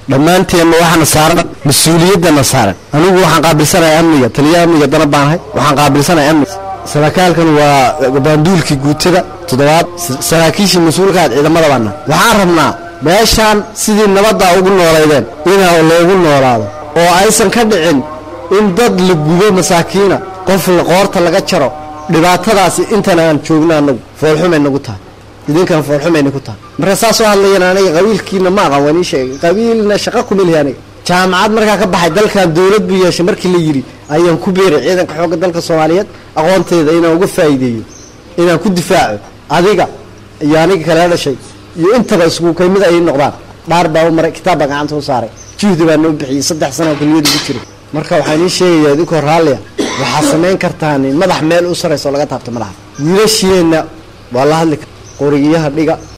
dhammaanteenna waxaana saaran mas-uuliyaddana saaran anigu waxaan qaabilsanahay amniga taliyaha amniga dana baanahay waxaan qaabilsanahay amniga saraaaalkan waa baanduulkii guutada toddobaad saraakiishii mas-uulkaad ciidamada baana waxaan rabnaa meeshaan sidii nabaddaa ugu noolaydeen inaa loogu noolaado oo aysan ka dhicin in dad la gubo masaakiina qof qoorta laga jaro dhibaatadaasi intan aan joogno anagu foolxumay nagu tahay idinkana foolxumayna ku tahay marka saa soo hadlayan aniga qabiilkiina ma aqan waan ii sheegay qabiilna shaqa kuma lihi aniga jaamacad markaa ka baxay dalkan dowlad buu yeeshay markii la yidhi ayaan ku beeray ciidanka xoogga dalka soomaaliyeed aqoonteeda inaan uga faa'iideeyo inaan ku difaaco adiga iyo aniga kale dhashay iyo intaba isku kaymid ay noqdaan dhaar baa u maray kitaab baa gacanta u saaray juhdi baa noo bixiyey saddex sana kuliyada ku jiray marka waxaan ii sheegayaa idinkoo raalliya waxaad samayn kartaan madax meel u saraysa oo laga taabto madaxa wiilasheenna waa la hadli kara qorigiyaha dhiga